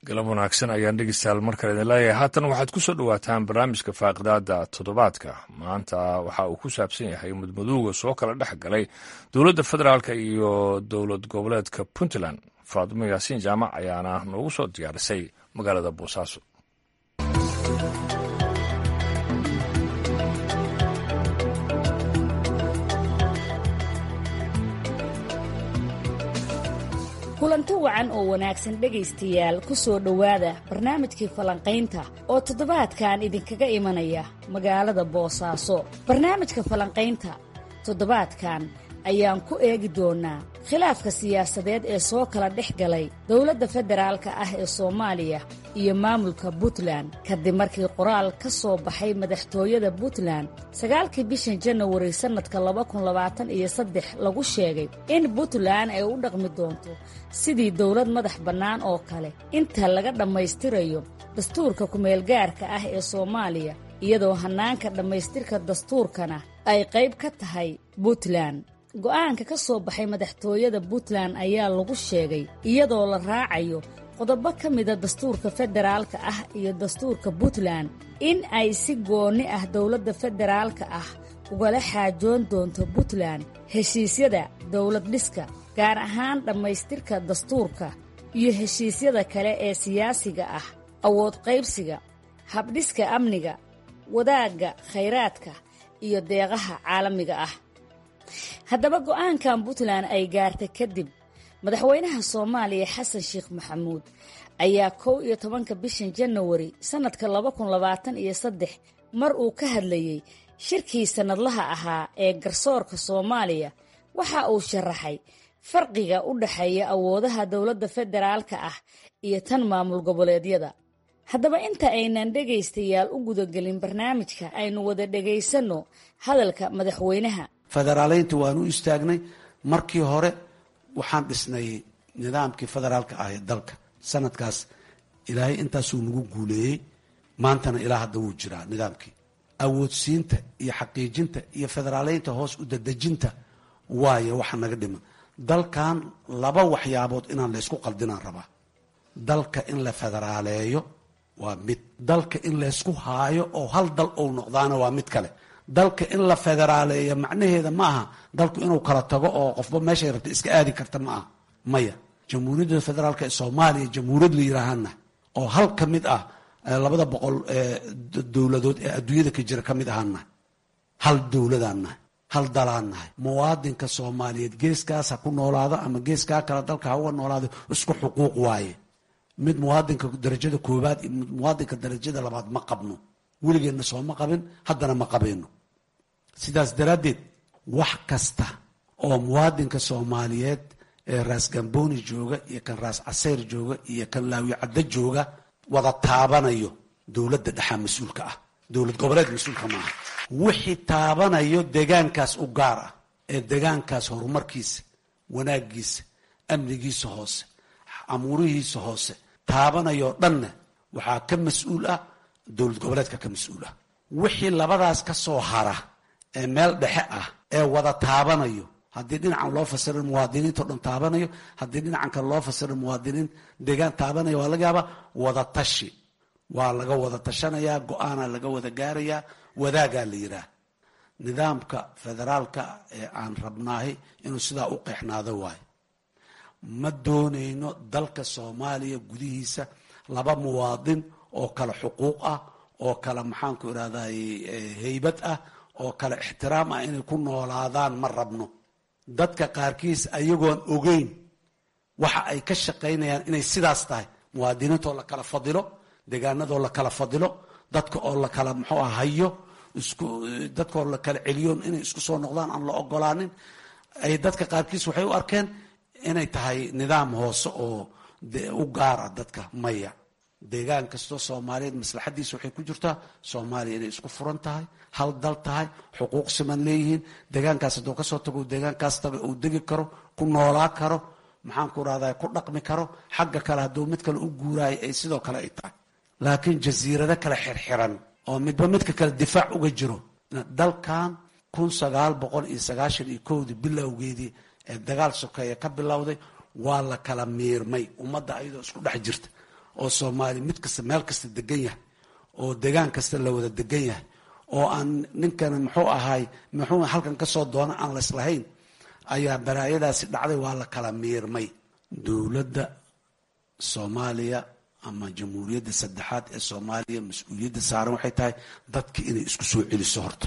galab wanaagsan ayaan dhegeystayaal markale idin leeyahay haatan waxaad ku soo dhowaataan barnaamijka faaqidaada toddobaadka maanta waxa uu ku saabsan yahay mudmadowga soo kala dhex galay dowladda federaalk iyo dowlad goboleedka puntland faadimo yaasiin jaamac ayaana noogu soo diyaarisay magaalada boosaaso kulanti wacan oo wanaagsan dhegaystayaal ku soo dhowaada barnaamijkii falanqaynta oo toddobaadkan idinkaga imanaya magaalada boosaaso barnaamijka falanqaynta toddobaadkan ayaan ku eegi doonnaa khilaafka siyaasadeed ee soo kala dhex galay dowladda federaalka ah ee soomaaliya iyo maamulka puntland kadib markii qoraal ka soo baxay madaxtooyada puntland sagaalkii bishan janawari sannadka laba kun labaatan iyo saddex lagu sheegay in puntland ay u dhaqmi doonto sidii dowlad madax bannaan oo kale inta laga dhammaystirayo dastuurka kumeelgaarka ah ee soomaaliya iyadoo hannaanka dhammaystirka dastuurkana ay qayb ka tahay puntland go'aanka ka soo baxay madaxtooyada puntland ayaa lagu sheegay iyadoo la raacayo qodobo ka mida dastuurka federaalka ah iyo dastuurka puntland in ay si goonni ah dowladda federaalka ah ugala xaajoon doonto puntland heshiisyada dowlad dhiska gaar ahaan dhammaystirka dastuurka iyo heshiisyada kale ee siyaasiga ah awood qaybsiga habdhiska amniga wadaagga khayraadka iyo deeqaha caalamiga ah haddaba go'aankan puntland ay gaartay kadib madaxweynaha soomaaliya xasan sheekh maxamuud ayaa kow iyo tobanka bishan janawari sannadka laba kun labaatan iyo saddex mar uu ka hadlayey shirkii sannadlaha ahaa ee garsoorka soomaaliya waxa uu sharaxay farqiga u dhexeeya awoodaha dowladda federaalka ah iyo tan maamul goboleedyada haddaba inta aynan dhegaystayaal u gudagelin barnaamijka aynu wada dhegaysanno hadalka madaxweynaha federaaleynta waanu istaagnay markii hore waxaan dhisnay nidaamkii federaalka ah ee dalka sanadkaas ilaahay intaasuu nagu guuleeyey maantana ilaa hadda wuu jiraa nidaamkii awoodsiinta iyo xaqiijinta iyo federaaleynta hoos u dadejinta waayo waxa naga dhiman dalkan laba waxyaabood inaan laysku qaldinaan rabaa dalka in la federaaleeyo waa mid dalka in laysku haayo oo hal dal ou noqdaana waa mid kale dalka in la federaaleeyo macnaheeda ma aha dalku inuu kala tago oo qofba meeshay rabta iska aadi karta ma aha maya jamhuuriyadda federaalk ee soomaaliya jamhuuriyad la yidhaahana oo hal ka mid ah labada boqol dowladood ee adduunyada ka jira ka mid ahaan nahay hal dowladaan nahay hal dalaan nahay muwaadinka soomaaliyeed geeskaas ha ku noolaado ama geeskaa kale dalka ha uga noolaado isku xuquuq waaye mid muwaadinka darajada koobaad iyo muwaadinka darajada labaad ma qabno weligeenna sooma qabin haddana ma qabayno sidaas daraaddeed wax kasta oo muwaadinka soomaaliyeed ee raas gamboni jooga iyo kan raas caseyr jooga iyo kan laawi caddo jooga wada taabanayo dowladda dhexaa mas-uulka ah dowlad goboleed mas-uulka maaha wixii taabanayo degaankaas u gaar ah ee degaankaas horumarkiisa wanaagiisa amnigiisa hoose amuurihiisa hoose taabanayoo dhanna waxaa ka mas-uul ah dowlad goboleedka ka mas-uul ah wixii labadaas ka soo hara ee meel dhexe ah ee wada taabanayo haddii dhinacan loo fasirin muwaadiniinto dhan taabanayo haddii dhinacan kale loo fasirin muwaadiniin deegaan taabanayo waa laga yaabaa wada tashi waa laga wada tashanayaa go-aanaa laga wada gaarayaa wadaagaa la yidhaah nidaamka federaalka ee aan rabnaahay inuu sidaa u qeexnaado waayo ma doonayno dalka soomaaliya gudihiisa laba muwaadin oo kale xuquuq ah oo kale maxaanku irahday heybad ah oo kale ixtiraam ah inay ku noolaadaan ma rabno dadka qaarkiis ayagoon ogeyn waxa ay ka shaqaynayaan inay sidaas tahay muwaadiniintoo la kala fadilo deegaanadoo la kala fadilo dadka oo la kala muxuu ah hayo isku dadkaoo la kala celiyoon inay isku soo noqdaan aan la ogolaanin ay dadka qaarkiis waxay u arkeen inay tahay nidaam hoose oo u gaara dadka maya deegaan kastoo soomaaliyeed maslaxadiisa waxay ku jirtaa soomaaliya inay isku furan tahay hal dal tahay xuquuq siman leeyihiin deegaankaas hadduu kasoo tago deegaankaas taga uu degi karo ku noolaa karo maxaan ku rahda ku dhaqmi karo xagga kale hadduu mid kale u guuraayo ay sidoo kale ay tahay laakiin jasiirado kale xirxiran oo midba midka kale difaac uga jiro dalkan kun sagaal boqol iyo sagaashan iyo kowdii bilowgeedii ee dagaal sokeeye ka bilowday waa la kala miirmay ummadda ayadoo isku dhex jirta oo soomaaliya mid kasta meel kasta degan yahay oo degaan kasta la wada degan yahay oo aan ninkan muxuu ahaay muxuu halkan kasoo doona aan laislahayn ayaa baraayadaasi dhacday waa la kala miirmay dowladda soomaaliya ama jamhuuriyadda saddexaad ee soomaaliya mas-uuliyadda saaran waxay tahay dadka inay isku soo celiso horta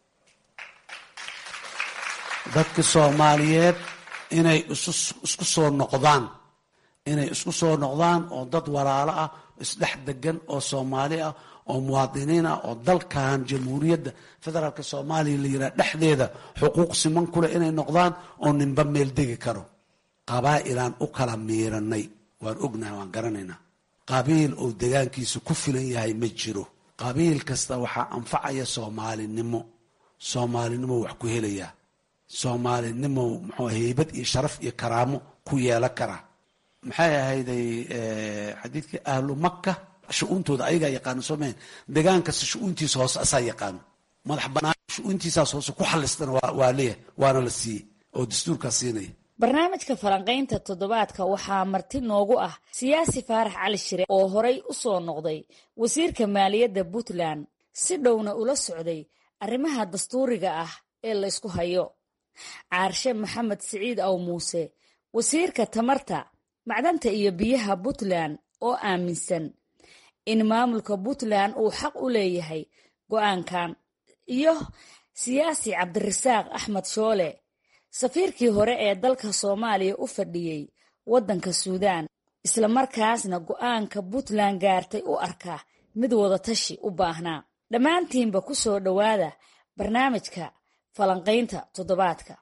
dadka soomaaliyeed inay isku soo noqdaan inay isku soo noqdaan oo dad walaalo ah isdhex degan oo soomaali ah oo muwaadiniin ah oo dalkan jamhuuriyadda federaalk soomaaliya la yidhaha dhexdeeda xuquuq siman kuleh inay noqdaan oo ninba meel degi karo qabaa'ilaan u kala miiranay waan ognahay waan garanaynaa qabiil oo degaankiisa ku filan yahay ma jiro qabiil kasta waxaa anfacaya soomaalinimo soomaalinimo wax ku helayaa soomaalinimo muxuu heybad iyo sharaf iyo karaamo ku yeelan karaa maxay ahayday xadiidkii ahlu maka shu-uuntooda ayagaa yaqaano soomaalia degaan kasta shu-uuntiisa hoose asaa yaqaano madax banaan shu-uuntiisaas hoose ku xalistana waa leeyahay waana la siiyey oo dastuurkaas siinaya barnaamijka falanqaynta toddobaadka waxaa marti noogu ah siyaasi faarax cali shire oo horay u soo noqday wasiirka maaliyadda puntland si dhowna ula socday arrimaha dastuuriga ah ee laysku hayo caarshe maxamed siciid aw muuse wasiirka tamarta macdanta iyo biyaha puntland oo aaminsan in maamulka puntland uu xaq u leeyahay go-aankan iyo siyaasi cabdirasaaq axmed shoole safiirkii hore ee dalka soomaaliya u fadhiyey waddanka suudaan islamarkaasna go-aanka puntland gaartay u arka mid wadatashi u baahnaa dhammaantiinba ku soo dhowaada barnaamijka falanqaynta toddobaadka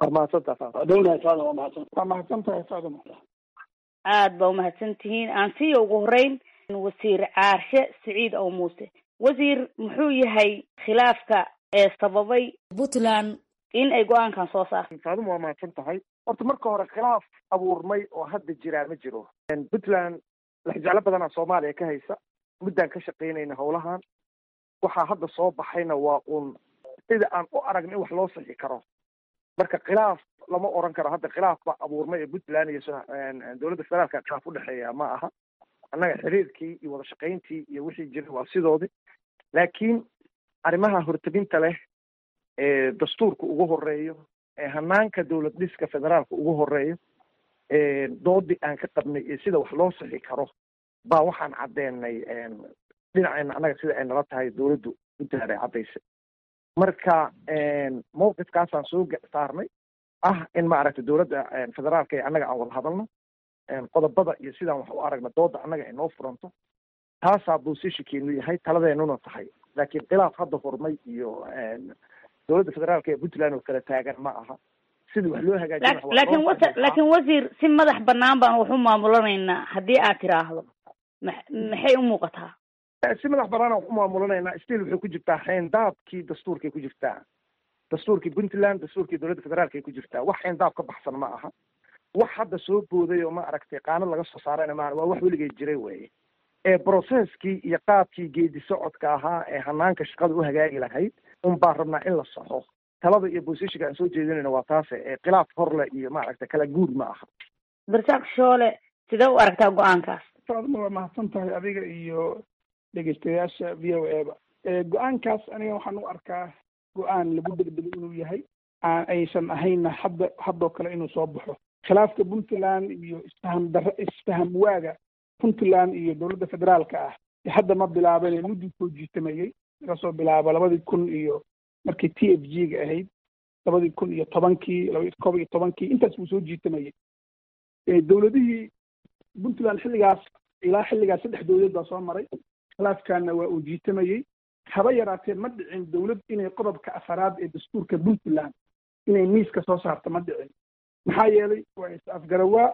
aad baa umahadsan tihiin aan siiya ugu horeyn wasiir caarshe siciid ow muuse wasiir muxuu yahay khilaafka ee sababay puntland in ay go-aankan soo saarto saadum waa mahadsan tahay horta marka hore khilaaf abuurmay oo hadda jiraa ma jiro puntland laxjeclo badanaa soomaaliya ka haysa muddaan ka shaqaynayna howlahan waxaa hadda soo baxayna waa uun sida aan u aragna in wax loo sixi karo marka khilaaf lama oran karo hadda khilaaf baa abuurmay ee puntland iyo dowladda federaalka khilaaf udhexeeya ma aha annaga xiriirkii iyo wada shaqayntii iyo wixii jiray waa sidoodii laakiin arrimaha hortabinta leh ee dastuurka ugu horeeyo ee hanaanka dowlad dhiska federaalka ugu horeeyo doodii aan ka qabnay iyo sida wax loo sixi karo baa waxaan caddeenay dhinaceena annaga sida ay nala tahay dowladdu puntland ay caddaysay marka mawqifkaasaan soo saarnay ah in maaragtay dowladda federaalka ee annaga aan wada hadalno qodobada iyo sidaan wax u aragna dooda annaga ay noo furanto taasaa boosishinkeenu yahay taladeenuna tahay laakiin khilaaf hadda hormay iyo dowladda federaalka ee puntland oo kala taagan ma aha sidii wax loo hagaajin laakiin wa laakiin wasiir si madax banaan baan wax u maamulanaynaa haddii aad tiraahdo ma maxay u muuqataa si madax banaan wax u maamulanaynaa still waxay ku jirtaa xeendaabkii dastuurkay ku jirtaa dastuurkii puntland dastuurkii dowladda federaalka ay ku jirtaa wax xeendaab ka baxsan ma aha wax hadda soo booday oo ma aragtay qaanad laga soo saarayna ma waa wax weligay jiray weye ee processkii iyo qaabkii geedi socodka ahaa ee hanaanka shaqada u hagaagi lahayd un baan rabnaa in la saxo talada iyo bosishinka aan soo jeedinayna waa taase ee khilaaf horle iyo maaragtay kala guur ma aha barsaaq shoole sidee u aragtaa go-aankaas saadma waa mahadsan tahay adiga iyo dhegeystayaasha v o a ba go-aankaas aniga waxaan u arkaa go-aan lagu degdego inuu yahay aan aysan ahaynna hadda haddoo kale inuu soo baxo khilaafka puntland iyo isfaham dara isfaham waaga puntland iyo dowladda federaalka ah hadda ma bilaabane muddii soo jiitamayey laga soo bilaabo labadii kun iyo markii t f g ga ahayd labadii kun iyo tobankii laba koob iyo tobankii intaas buu soo jiitamayey dowladihii puntland xilligaas ilaa xilligaas saddex dowladood baa soo maray khilaafkaana waa uu jiitamayey haba yaraatee ma dhicin dowlad inay qodobka afaraad ee dastuurka puntland inay miiska soo saarto ma dhicin maxaa yeelay waa is-afgarawaa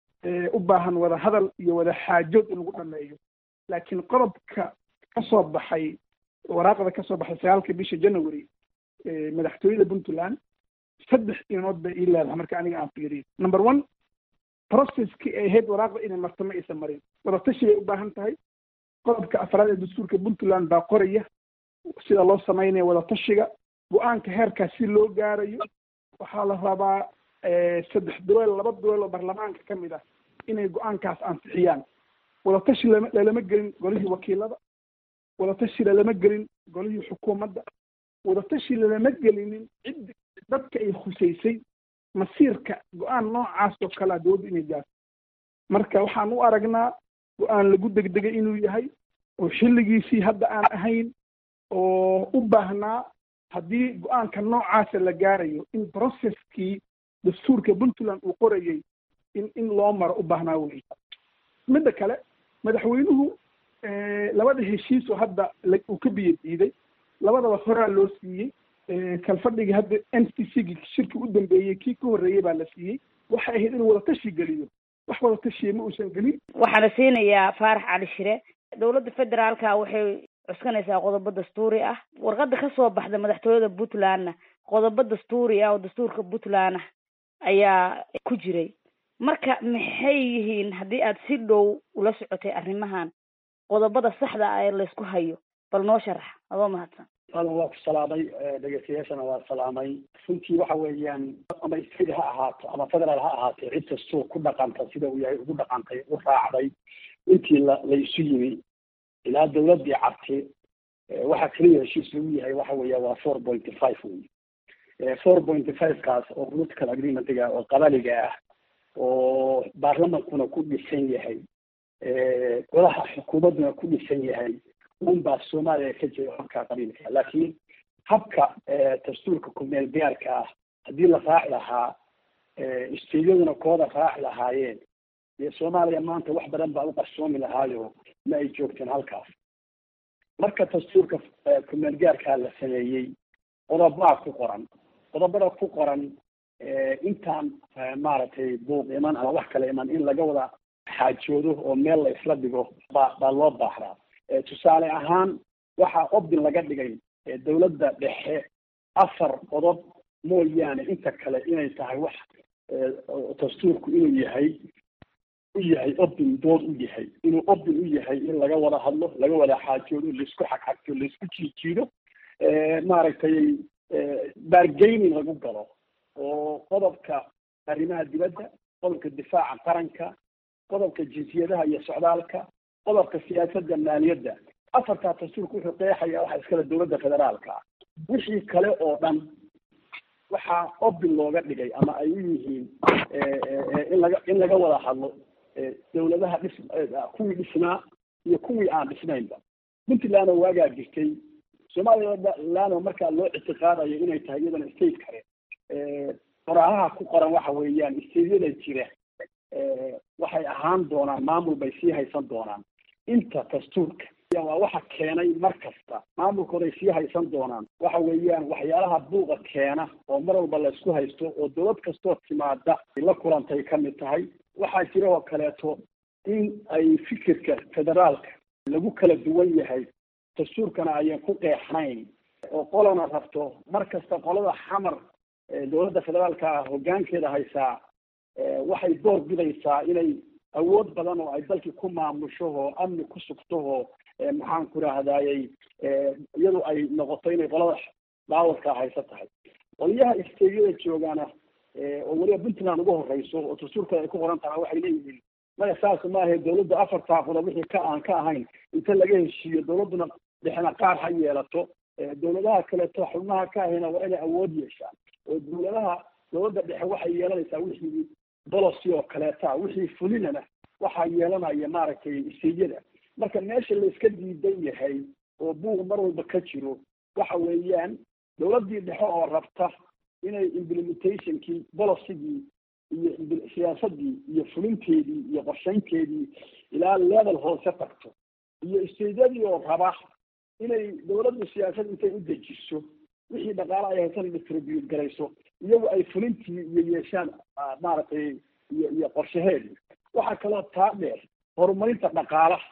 u baahan wada hadal iyo wada xaajood in lagu dhameeyo laakiin qodobka ka soo baxay waraaqda ka soo baxay sagaalka bisha january madaxtooyada puntland saddex inood bay ii leedahay marka aniga aan fiiriyo number one processkii ay ahayd waraaqda inay marto ma aysan marin wadatashi bay u baahan tahay qodobka afraad ee dastuurka puntland baa qoraya sida loo samaynayo wadatashiga go-aanka heerkaas si loo gaarayo waxaa la rabaa saddex duweel laba duweel oo baarlamaanka ka mid ah inay go-aankaas ansixiyaan wadatashi lama lalama gelin golihii wakiilada wadatashi lalama gelin golihii xukuumadda wadatashi lalama gelinin cid dadka ay khusaysay masiirka go-aan noocaas oo kalea dowladdu inay gaarto marka waxaan u aragnaa go-aan lagu degdegay inuu yahay oo xilligiisii hadda aan ahayn oo u baahnaa haddii go-aanka noocaasa la gaarayo in processkii dastuurka puntland uu qorayay in in loo maro u baahnaa wey midda kale madaxweynuhu labada heshiis oo hadda uu ka biyo diiday labadaba horaa loo siiyey kalfadhigii hadda n c c gi shirki u dambeeyey kii ka horreeyey baa la siiyey waxay ahayd inuu wadatashi geliyo wax wadatashiya ma uusan gelin waxaana siinayaa faarax cali shire dowladda federaalka waxay cuskanaysaa qodobo dastuuri ah warqada kasoo baxda madaxtooyada puntlandna qodobo dastuuri ah oo dastuurka puntland ah ayaa ku jiray marka maxay yihiin haddii aad si dhow ula socotay arrimahan qodobada saxda ah ee laysku hayo bal noo sharax adoo mahadsan adan waa ku salaamay dhegeystayaashana waa salaamay runtii waxa weeyaan ama state ha ahaato ama federaal ha ahaatee cid kastoo ku dhaqanta sida uu yahay ugu dhaqantay u raacday intii la la isu yimi ilaa dawladdii cabti waxaa keliya heshiis lagu yahay waxa weeya waa four pointy five wey four pointy five kaas oo political agreementiga oo qabaliga ah oo baarlamankuna ku dhisan yahay golaha xukuumadduna ku dhisan yahay un baa soomaaliya ka jira habka qabiilka laakiin habka dastuurka kumeel gaarka ah haddii la raaci lahaa isteyaduna kooda raaci lahaayeen dee soomaaliya maanta wax badan baa u qarsoomi lahaayo ma ay joogteen halkaas marka dastuurka kumeel gaarkaa la sameeyey qodobaa ku qoran qodobada ku qoran intaan maaragtay buuq iman ama wax kale iman in laga wada xaajoodo oo meel la isla dhigo baa baa loo baaxdaa tusaale ahaan waxaa obdin laga dhigay dawladda dhexe afar qodob mooyaane inta kale inay tahay wax dastuurku inuu yahay u yahay obdin dood u yahay inuu obdin u yahay in laga wada hadlo laga wada xaajoodo laisku xagxagto laisku jiijiido maaragtay bargaining lagu galo oo qodobka arrimaha dibadda qodobka difaaca qaranka qodobka jinsiyadaha iyo socdaalka qodobka siyaasadda maaliyadda afartaa dastuurka wuxuu qeexaya waxa iskale dowladda federaalka ah wixii kale oo dhan waxaa obin looga dhigay ama ay u yihiin in laga in laga wada hadlo dawladaha dhis kuwii dhisnaa iyo kuwii aan dhisnaynba puntland oo waagaa jirtay somaliland oo markaa loo ictiqaadayo inay tahay iyadana state kale qoraahaha ku qoran waxa weeyaan stateyada jira waxay ahaan doonaan maamul bay sii haysan doonaan inta dastuurka waa waxa keenay mar kasta maamulkooday sii haysan doonaan waxa weeyaan waxyaalaha buuqa keena oo mar walba laysku haysto oo dowlad kastoo timaada la kulantay ka mid tahay waxaa jira oo kaleeto in ay fikirka federaalka lagu kala duwan yahay dastuurkana ayan ku qeexnayn oo qolana rabto mar kasta qolada xamar dowladda federaalka ah hoggaankeeda haysaa waxay door bidaysaa inay awood badan oo ay dalkii ku maamusho oo amni ku sugto oo maxaan ku rahdaayey iyadu ay noqoto inay qolada daawadkaa haysa tahay qoliyaha isteyada joogaana oo weliba puntland uga horeyso oo dastuurka ay ku qoran tahay waxay leeyihiin maya saas maahe dawladda afartaa qodob wixii ka aan ka ahayn inta laga heshiiyo dawladduna dhexna qaar ha yeelato dawladaha kaleeto xubnaha ka ahayna waa inay awood yeeshaan oo dawladaha dawladda dhexe waxay yeelanaysaa wixii bolocy oo kaleeta wixii fulinana waxaa yeelanaya maaragtay isteyada marka meesha layska diidan yahay oo buuq mar walba ka jiro waxa weeyaan dawladdii dhexe oo rabta inay implementationkii bolocygii iyo siyaasadii iyo fulinteedii iyo qorshaynteedii ilaa level hoose tagto iyo isteydyadii oo raba inay dawladdu siyaasad intay u dejiso wixii dhaqaale ay haysan distribute garayso iyagu ay fulintii iyo yeeshaan maaragtay iyo iyo qorshaheedii waxaa kaloo taa dheer horumarinta dhaqaalaha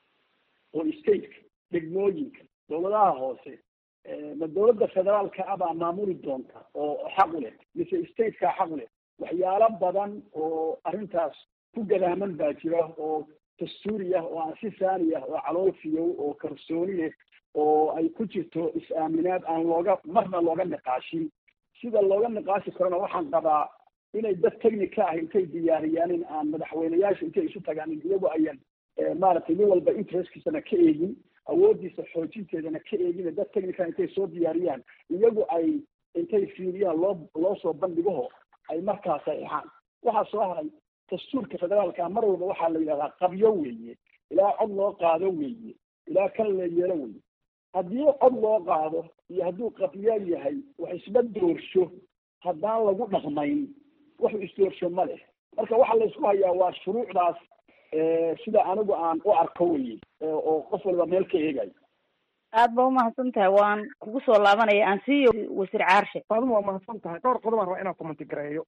oo stateka degmooyinka dawladaha hoose ma dawladda federaalka ah baa maamuli doonta oo xaq u leh mise stateka xaq u leh waxyaalo badan oo arrintaas ku gadaaman baa jira oo dastuuri ah oo aan si saani ah oo calool fiyow oo kalsooni leh oo ay ku jirto is-aaminaad aan looga marna looga niqaashin sida looga niqaashi karona waxaan qabaa inay dad technica ah intay diyaariyaan in aan madaxweyneyaasha intay isu tagaan in iyagu ayan maaragtay nin walba interestkiisana ka eegin awoodiisa xoojinteedana ka eegin dad technical intay soo diyaariyaan iyagu ay intay fiiriyaan loo loo soo bandhigaho ay markaa saxiixaan waxaa soo haray dastuurka federaalka mar walba waxaa la yidhahdaa qabyo weeye ilaa cod loo qaado weeye ilaa kan la yeelo weeye haddii cod loo qaado iyo hadduu qabyo yahay wax isba doorsho haddaan lagu dhaqmayn wax isdoorsho ma leh marka waxa la isku hayaa waa shuruucdaas sida anigu aan u arko weye oo qof walba meel ka eegayo aad ba umahadsan tahay waan kugu soo laabanaya aan siiyo wasiir caarshe faaduma waa mahadsan tahay dhowr qodobaan rabaa inaan commenti gareeyo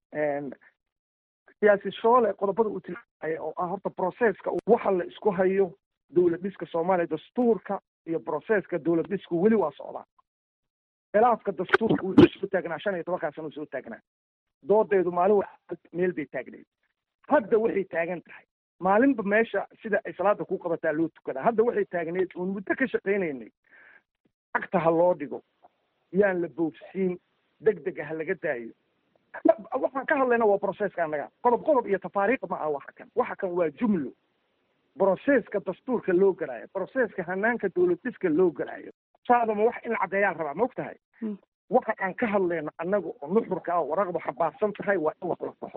siyaasi shoole qodobada uu tilmaamaya oo ah horta processka waxa la isku hayo dowlad dhiska soomaaliya dastuurka iyo processka dowlad dhisku weli waa socdaa khilaafka dastuurka wuxuu soo taagnaa shan iyo tobankaa sano soo taagnaa doodeedu maalin wa meel bay taagneed hadda waxay taagan tahay maalinba meesha sida ay salaada ku qabataa loo tukadaa hadda waxay taagneed uun muddo ka shaqaynaynay cagta ha loo dhigo yaan la boofsiin deg dega ha laga daayo waxaan ka hadlayna waa processka annaga qodob qodob iyo tafaariiq ma ah waxa kan waxa kan waa jumlo processka dastuurka loo galaayo processka hanaanka dowlad dhiska loo galaayo saadama wax in la caddeeyaan rabaa ma og tahay waxa aan ka hadlayno annaga oo nuxurka ah waraqdu xabaarsan tahay waa in wax la saxo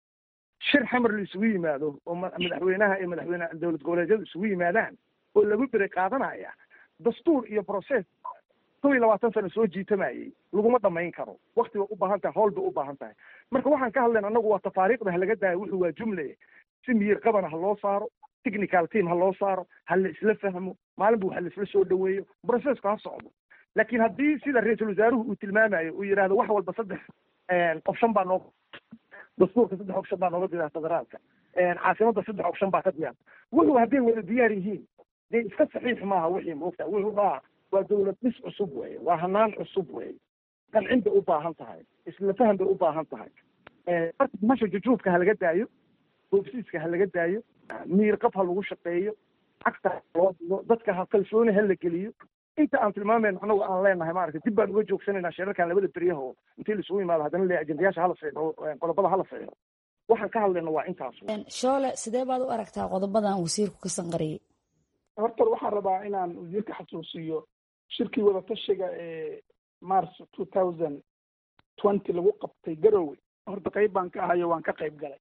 shir xamar la isugu yimaado oo madaxweynaha iyo madaxweyne dowlad goboleedyadu isugu yimaadaan oo lagu beri qaadanaya dastuur iyo process kow iyo labaatan sano soo jiitamayay laguma dhamayn karo wakti bay u baahan tahay howl bay u baahan tahay marka waxaan ka hadlayna annagu waa tafaariiqda ha laga daayo wuxuu waa jumle si miyir qabana ha loo saaro technical team ha loo saaro ha la isla fahmo maalinba waxa la isla soo dhaweeyo processku ha socdo laakiin haddii sida ra-iisul wasaaruhu uu tilmaamayo uu yidhahdo wax walba saddex option baa noo dastuurka saddex option baa nooga diyaar federaalka caasimada saddex option baa ka diyaar wuxuu hadday wada diyaar yihiin dee iska saxiix maaha wixii moogta wuxuu aa waa dowlad dhis cusub weye waa hanaan cusub weye qancin bay u baahan tahay isla faham bay u baahan tahay marka masha jujuubka ha laga daayo boobsiiska ha laga daayo miirqab ha lagu shaqeeyo cagta ha loo digo dadka ha kalsooni ha la geliyo inta aan tilmaamayno anagu aan leenahay maaragtay dib baan uga joogsanayna shirarkan labada beryaho intii laisugu yimaado haddana le ajendayaasha hala fiixo qodobada hala fiixo waxaan ka hadlayna waa intaas shoole sidee baad u aragtaa qodobadan wasiirku ka sanqariyey horta waxaan rabaa inaan wasiirka xasuusiyo shirkii wadatashiga ee march two thousand twenty lagu qabtay garowe horta qayb baan ka ahayo waan ka qayb galay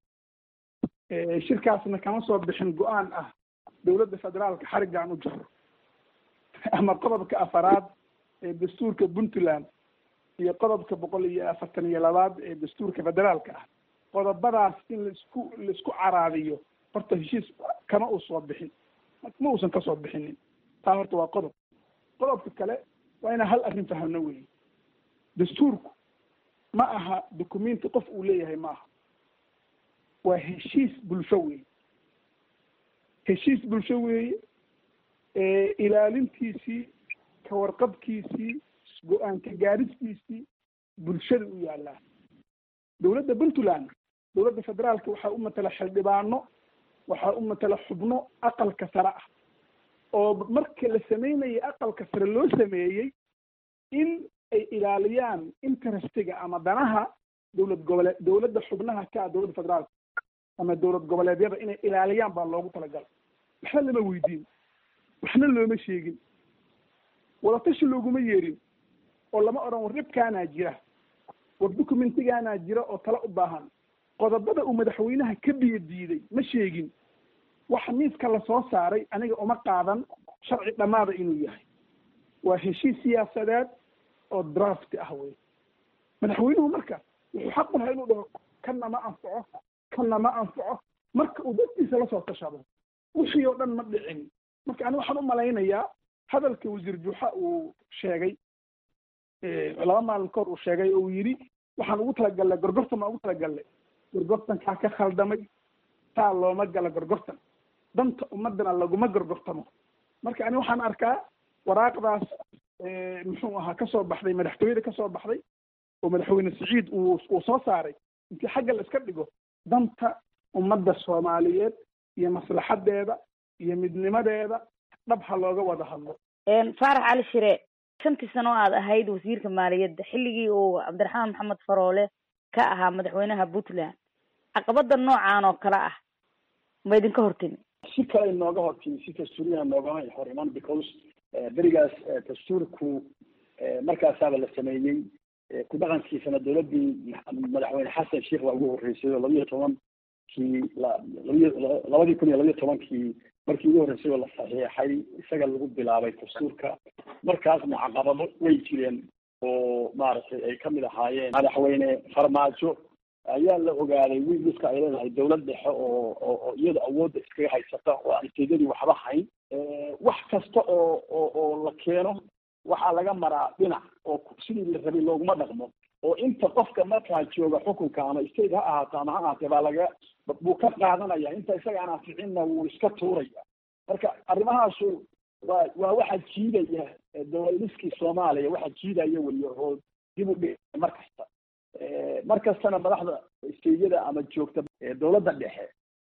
shirkaasna kama soo bixin go-aan ah dowladda federaalka xariggaan u jaro ama qodobka afaraad ee dastuurka puntland iyo qodobka boqol iyo afartan iyo labaad ee dastuurka federaalka ah qodobadaas in laisku laisku caraadiyo horta heshiis kama uu soo bixin ma uusan kasoo bixinin taa horta waa qodob qodobka kale waa inaan hal arrin fahamno weeye dastuurku ma aha documenti qof uu leeyahay ma aha waa heshiis bulsho weeye heshiis bulsho weeye ilaalintiisii ka warqabkiisii go-aanka gaaristiisii bulshada u yaallaa dowladda puntland dowladda federaalka waxaa u matala xildhibaano waxaa u matala xubno aqalka sare ah oo marka la sameynayay aqalka sare loo sameeyey in ay ilaaliyaan interestiga ama danaha dowlad gobole dowladda xubnaha ka ah dowladda federaalka ama dowlad goboleedyada inay ilaaliyaan baa loogu talagalay waxna lama weydiin waxna looma sheegin wadatashi looguma yeerin oo lama odhan war dhibkaanaa jira war documentigaanaa jira oo tala u baahan qodobada uu madaxweynaha ka biyo diiday ma sheegin waxa miiska lasoo saaray aniga uma qaadan sharci dhammaada inuu yahay waa heshiis siyaasadeed oo draft ah wey madaxweynuhu marka wuxuu xaq u lahaa inuu dhaho kanna ma anfaco kanna ma anfaco marka uu dadkiisa lasoo tashado wixii oo dhan ma dhicin marka ani waxaan u malaynayaa hadalka wasiir juuxa uu sheegay laba maalin kahor uu sheegay oo uu yidhi waxaan ugu talagalnay gorgortan baan ugu talagalnay gorgortankaa ka khaldamay taa looma gala gorgortan danta ummadana laguma gorgortamo marka ani waxaan arkaa waraaqdaas muxuu ahaa kasoo baxday madaxtooyada kasoo baxday oo madaxweyne siciid uu uu soo saaray intii xagga la iska dhigo danta ummadda soomaaliyeed iyo maslaxadeeda iyo midnimadeeda dhab ha looga wada hadlo faarax cali shire shantii sano aad ahayd wasiirka maaliyadda xilligii uu cabdiraxmaan maxamed faroole ka ahaa madaxweynaha puntland caqabada noocan oo kale ah ma idinka hortimi si kale nooga hortimi si dastuuriyana noogama hor iman because berigaas dastuurku markaasaaba la sameeyey ku dhaqankiisana dowladdii madaxweyne xasan sheikh baa ugu horreysay oo labiyo tobankii labiyo labadii kun iyo labiyo tobankii markii ugu horreysay oo la saxiixay isaga lagu bilaabay dastuurka markaasna caqabado way jireen oo maaragtay ay kamid ahaayeen madaxweyne farmaajo ayaa la ogaaday wiiliska ay leedahay dowlad dhexe oo oo iyada awoodda iskaga haysata oo aan istedadii waxba hayn wax kasta oo oo oo la keeno waxaa laga maraa dhinac oo sidii la rabay looguma dhaqmo oo inta qofka markaa jooga xukunka ama state ha ahaato ama ha ahaatee baa laga buu ka qaadanaya inta isaga aan anficinna wuu iska tuuraya marka arrimahaasu waa waa waxa jiidaya dowladiskii soomaaliya waxa jiidaya wey oo dib u dhig mar kasta mar kastana madaxda steyada ama joogta dowladda dhexe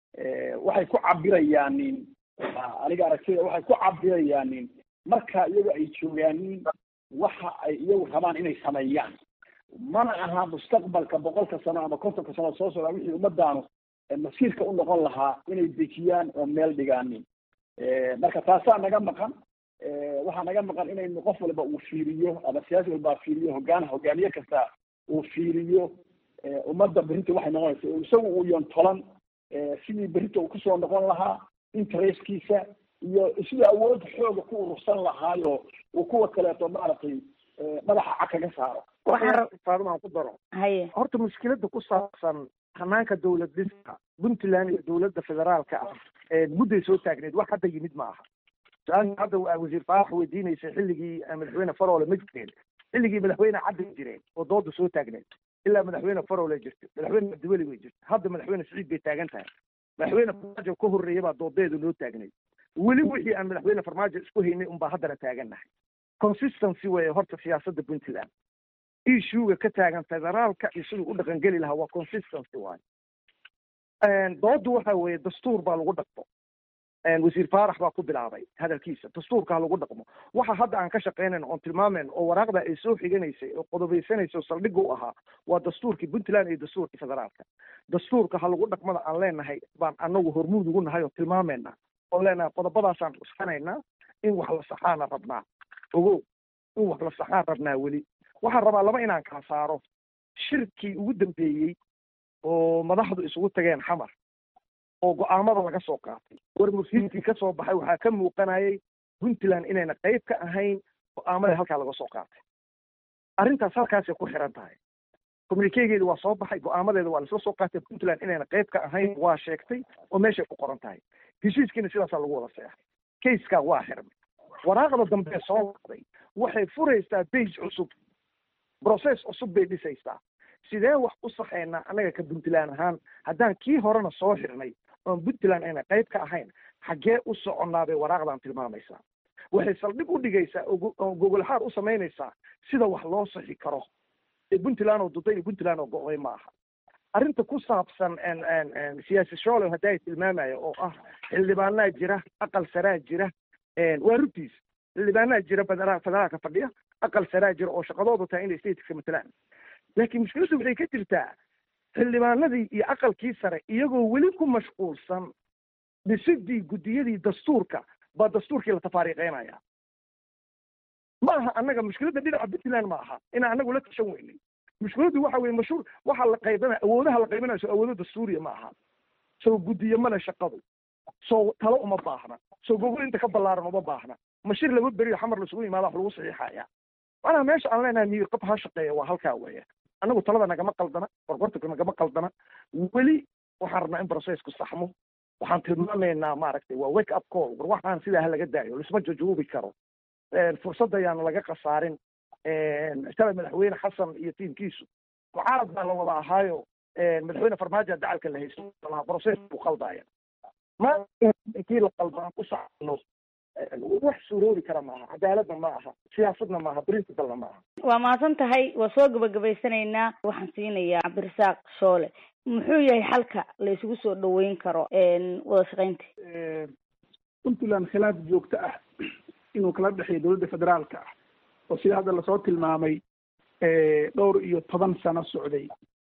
waxay ku cabirayaanin aniga aragtida waxay ku cabirayaanin marka iyagu ay joogaanin waxa ay iyagu rabaan inay sameeyaan mana aha mustaqbalka boqolka sano ama kontonka sano soo socda wixii ummadaanu masiirka u noqon lahaa inay dejiyaan oo meel dhigaanin marka taasaa naga maqan waxaa naga maqan inaynu qof walba uu fiiriyo ama siyaasi walbaa fiiriyo hogaan hogaamiye kasta uu fiiriyo ummadda berrinta waxay noqonaysa isagu uu yontolan sidii berrinta uu kusoo noqon lahaa interestkiisa iyo sidii awood xooga ku urursan lahaayo uu kuwa kaleeto maaragtay madaxa cag kaga saaro faadumaan ku daro haye horta mushkilada ku saabsan hanaanka dowlad dhiska puntland iyo dowladda federaalka ah mudday soo taagneed wax hadda yimid ma aha su-aasha hadda wasiir faarax weydiinaysay xilligii madaxweyne faroole ma jireen xilligii madaxweyne caddi jireen oo dooda soo taagneed ilaa madaxweyne faroole jirta madaxweyne abdiweli bay jirta hadda madaxweyne siciid bay taagan tahay madaxweyne farmaajo ka horreeya baa doodeedu noo taagneyd weli wixii aan madaxweyne farmaajo isku haynay unbaa haddana taagannahay consistency weeye horta siyaasadda puntland issuega ka taagan federaalka iyo siduu u dhaqangeli lahaa waa consistency waaye doodu waxa weeye dastuur baa lagu dhaqmo wasiir faarax baa ku bilaabay hadalkiisa dastuurka ha lagu dhaqmo waxa hadda aan ka shaqaynayn oon tilmaamayn oo waraaqda ay soo xiganaysay oo qodobaysanaysay oo saldhigga u ahaa waa dastuurkii puntland iyo dastuurkii federaalka dastuurka ha lagu dhaqmada aan leenahay baan anagu hormuud ugu nahay oo tilmaamayna oon leenahay qodobadaasaan cuskanaynaa in wax la saxaana rabnaa ogow in wax la saxaan rabnaa weli waxaan rabaa laba inaan kala saaro shirkii ugu dambeeyey oo madaxdu isugu tageen xamar oo go-aamada laga soo qaatay war mursiidkii ka soo baxay waxaa ka muuqanayay puntland inayna qayb ka ahayn go-aamada halkaa laga soo qaatay arrintaas halkaasay ku xiran tahay communikegeedi waa soo baxay go-aamadeeda waa laisla soo qaatay puntland inayna qayb ka ahayn waa sheegtay oo meeshay ku qoran tahay heshiiskiina sidaasaa lagu wada seexay kayskaa waa xirmay waraaqda dambe soo baxday waxay furaysaa base cusub process cusub bay dhisaysaa sidee wax u saxaynaa annaga ka puntland ahaan haddaan kii horena soo xirnay oon puntland ayna qayb ka ahayn xaggee u soconnaa bay waraaqdan tilmaamaysaa waxay saldhig u dhigaysaa oo gogolxaar u samaynaysaa sida wax loo saxi karo ee puntland oo duday iyo puntland oo go-day ma aha arrinta ku saabsan siyaasi shoolow hadda ay tilmaamaya oo ah xildhibaanaa jira aqal saraa jira waa rugtiis xildhibaanaa jira federaalka fadhiya aqal saraa jira oo shaqadoodu tahay inay stateska matalaan laakiin mushkiladdu waxay ka jirtaa xildhibaanadii iyo aqalkii sare iyagoo weli ku mashquulsan dhisidii guddiyadii dastuurka baa dastuurkii la tafaariiqeynaya ma aha annaga mushkiladda dhinaca puntland ma aha inaan anagu la tashan weynay mushkiladdu waxa weye mashhuur waxa la qaybana awoodaha la qaybanayo soo awoodo dastuuriya ma aha soo guddiyo male shaqadu soo talo uma baahna soo gogol inta ka ballaaran uma baahna mashir laba beriyo xamar laisugu yimaada wax lagu saxiixaya macnaha meesha aan leenahay miyir qab ha shaqeeya waa halkaa weeye annagu talada nagama qaldana qorqortanka nagama qaldana weli waxaan rabnaa in processku saxmo waxaan tilmaamaynaa maaragtay waa wake up call war waxaan sidaa ha laga daayo lisma jajuubi karo fursad ayaana laga khasaarin shalay madaxweyne xasan iyo tiimkiisu mucaarad baa la wada ahaayo madaxweyne farmaajo dacalka la haysto lahaa process buu qaldaya ma inkii la qalbaan ku saxno wax suuroobi kara maaha cadaaladna ma aha siyaasadna maaha principlena ma aha waa mahadsan tahay waa soo gabagabaysanaynaa waxaan siinayaa cabdirasaaq shoole muxuu yahay xalka la isugu soo dhaweyn karo wada shaqaynta puntland khilaaf joogto ah inuu kala dhexeeyo dowladda federaalka ah oo sida hadda lasoo tilmaamay dhowr iyo toban sano socday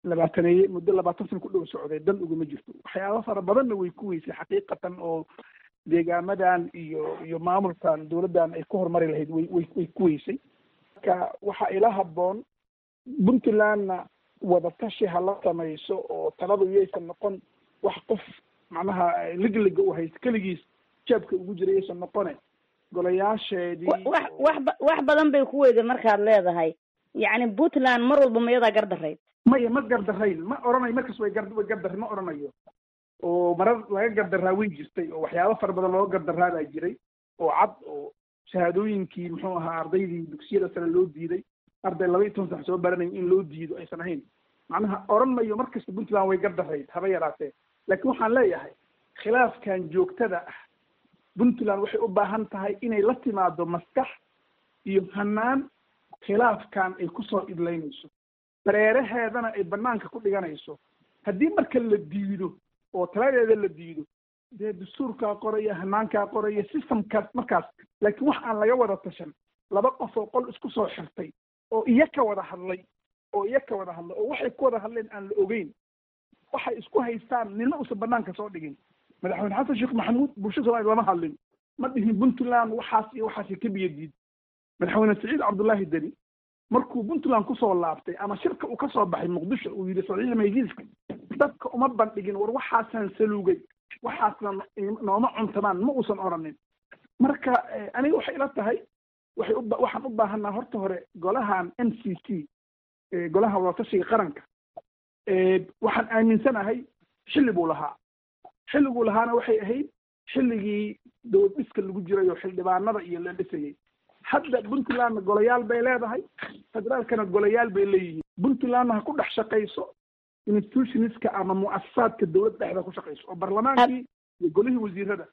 labaataneeye muddo labaatan sana ku dhow socday dan uguma jirto waxyaaba fara badanna way ku weysay xaqiiqatan oo deegaamadan iyo iyo maamulkan dowladdan ay ku horumari lahayd way way way ku weysay marka waxaa ila habboon puntlandna wadatashi ha la samayso oo taladu yaysan noqon wax qof macnaha ligliga u hayst keligiis jaabka ugu jira yaysan noqone golayaasheedii wax wax ba- wax badan bay ku weyday markaad leedahay yacni puntland mar walba mayadaa gardarayd maya ma gardarayn ma oranayo markas way gar way gardar ma oranayo oo marar laga gardaraa way jirtay oo waxyaabo fara badan looga gardaraa baa jiray oo cad oo shahaadooyinkii muxuu ahaa ardaydii dugsiyada sare loo diiday arday laba iyo toban sax soo baranayo in loo diido aysan ahayn macnaha oran mayo mar kasta puntland way gardarayd haba yaraatee laakiin waxaan leeyahay khilaafkan joogtada ah puntland waxay u baahan tahay inay la timaado maskax iyo hanaan khilaafkan ay kusoo idlaynayso dareeraheedana ay banaanka ku dhiganayso haddii marka la diido oo taladeeda la diido dee dastuurkaa qoraya hanaankaa qoraya systemkaas markaas laakiin wax aan laga wada tashan laba qof oo qol isku soo xirtay oo iya ka wada hadlay oo iya ka wada hadlay oo waxay ku wada hadleen aan la ogeyn waxay isku haystaan nina uusan banaanka soo dhigin madaxweyne xasan sheekh maxamuud bulshada soomaaliya lama hadlin ma dhihin puntland waxaas iyo waxaasi ka biyadiid madaxweyne saciid cabdullaahi deni markuu puntland kusoo laabtay ama shirka uu kasoo baxay muqdisho uu yidhi saciid maydiiska dadka uma bandhigin war waxaasaan saluugay waxaasna nooma cuntamaan ma uusan oranin marka aniga waxay ila tahay waxay u waxaan u baahanaa horta hore golahan n c c golaha wadatashiga qaranka waxaan aaminsanahay xilli buu lahaa xilliguu lahaana waxay ahayd xilligii dowlad dhiska lagu jiray oo xildhibaanada iyo la dhisayay hadda puntlandna golayaal bay leedahay federaalkana golayaal bay leeyihiin puntlandna ha ku dhex shaqayso institutionska ama mu'asasaadka dowladda dhexda ku shaqayso oo barlamaankii iyo golihii wasiirada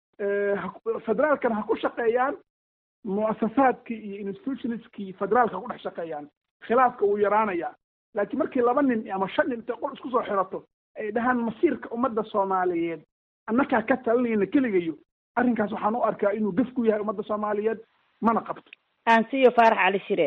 federaalkana ha ku shaqeeyaan mu'asasaadkii iyo institutionskii federaalka ha ku dhex shaqeeyaan khilaafka wuu yaraanayaa laakiin markii laba nin ama shan nin intay qol isku soo xirato ay dhahaan masiirka ummadda soomaaliyeed annakaa ka talinayna keligayo arrinkaas waxaan u arkaa inuu gaf ku yahay ummadda soomaaliyeed mana qabto aan siiyo faarax cali shire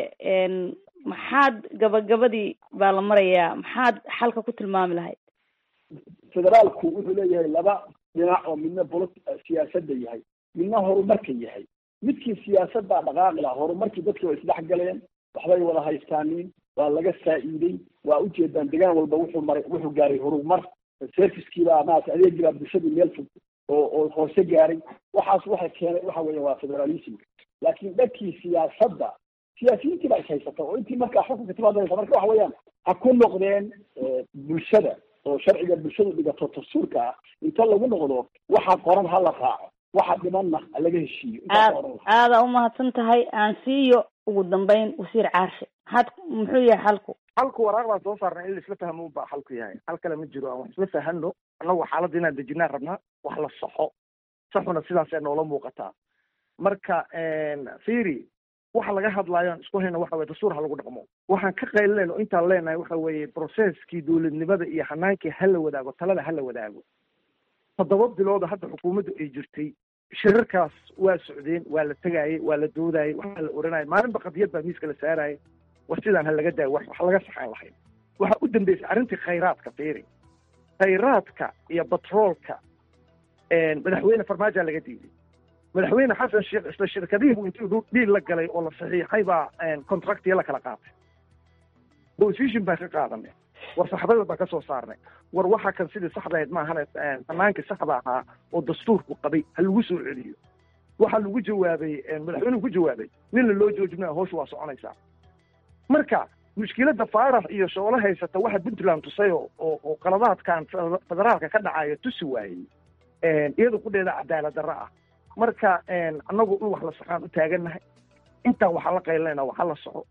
maxaad gabagabadii baa la marayaa maxaad xalka ku tilmaami lahayd federaalku wuxuu leeyahay laba dhinac oo midna bolo siyaasadda yahay midna horumarka yahay midkii siyaasaddaa dhaqaaqi laha horumarkii dadki way isdhex galeen waxbay wada haystaaniin waa laga faa'iiday waa ujeedaan degaan walba wuxuu maray wuxuu gaaray horumar servicekiibaa maarata adeegiibaa bulshadii meel fog oo oo hoose gaaray waxaas waxay keenay waxa weya waa federalismka laakiin dhankii siyaasadda siyaasiyiintii baa is haysata oo intii markaa xukunka timaadaysa marka waxa weeyaan ha ku noqdeen bulshada oo sharciga bulshadu dhigato dastuurka ah inta lagu noqdo waxa qoran ha la raaco waxa dhimanna ha laga heshiiyo aad aadaa umahadsan tahay aan siiyo ugu dambeyn wasiir caarshe had muxuu yahay xalku halku waraaq baan soo saarnay in la isla fahmo baa xalku yahay hal kale ma jiro aan wax isla fahano annagu xaaladda inaan dejinaan rabnaa wax la saxo saxuna sidaasee noola muuqataa marka fiiri waxa laga hadlaayo aan isku hayna waxa weye dastuur ha lagu dhaqmo waxaan ka qaylinayna o intaan leenahay waxa weeye processkii dowladnimada iyo hanaankii ha la wadaago talada ha la wadaago toddoba bilooda hadda xukuumaddu ay jirtay shirarkaas waa socdeen waa la tegaayey waa la doodayey waxaa la oranayay maalinba qadiyad baa miiska la saarayay war sidaan ha laga daayo wax wax laga saxaan lahayn waxaa u dambeysay arrintii khayraadka fiiri khayraadka iyo batroolka madaxweyne farmaajoa laga diiday madaxweyne xasan sheekh isla shirkadihii buu intuu dhiil la galay oo la saxiixay baa contractiya la kala qaatay position baan ka qaadanay war saxbada baan ka soo saarnay war waxa kan sidii saxda ahayd maahane fanaankii saxda ahaa oo dastuurku qabay ha lagu soo celiyo waxaa lagu jawaabay madaxweynuhu ku jawaabay nina loo joojimaya hawsha waa soconaysaa marka mushkiladda faarax iyo shoolo haysata waxa puntland tusay oo oo qaladaadkan federaalka ka dhacaya tusi waayey iyada kudheeda cadaalad darro ah marka annagu in wax la saxaan u taagannahay intaan waxaa la qaylinayna waxa la soco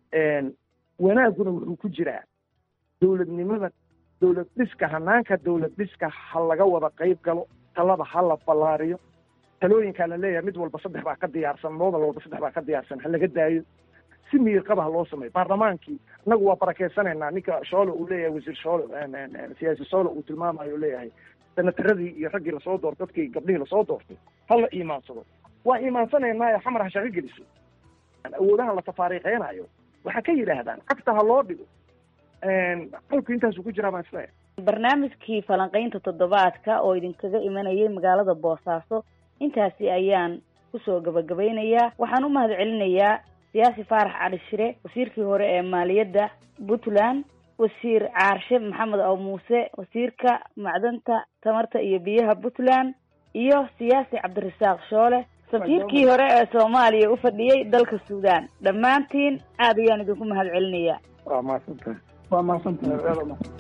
wanaaguna wuxuu ku jiraa dowladnimada dowlad dhiska hanaanka dowlad dhiska ha laga wada qayb galo talada ha la ballaariyo talooyinkaa la leeyahay mid walba saddex baa ka diyaarsan moodal walba saddex baa ka diyaarsan ha laga daayo si miirqaba ha loo sameeyo baarlamaankii annagu waa barakeysanaynaa ninka shoole uu leeyahay wasiir shoole siyaasi shoole uu tilmaamayo leeyahay senataradii iyo raggii lasoo doortay dadkii gabdhihii lasoo doortay ha la iimaansado waa iimaansanaynaayo xamar ha shaqo geliso awoodaha la tafaariiqeynayo waxaa ka yidhaahdaan cagta ha loo dhigo xalku intaasuu ku jiraa baan isleeyahay barnaamijkii falanqaynta toddobaadka oo idinkaga imanayay magaalada boosaaso intaasi ayaan kusoo gabagabaynayaa waxaan u mahad celinayaa siyaasi faarax cali shire wasiirkii hore ee maaliyadda puntland wasiir caarshe maxamed aw muuse wasiirka macdanta tamarta iyo biyaha puntland iyo siyaasi cabdirasaaq shoole safiirkii hore ee soomaaliya u fadhiyey dalka suudaan dhammaantiin aad ayaan idinku mahad celinayaa waa mahadsantahay waa mahadsantahay aad waa mahadsan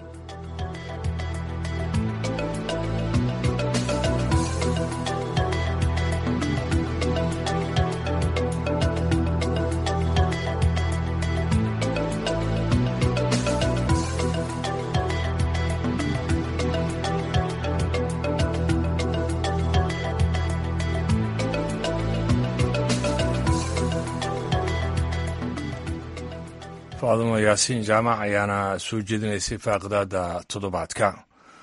faadimo yaasiin jaamac ayaana soo jeedinaysay faaqidaada toddobaadka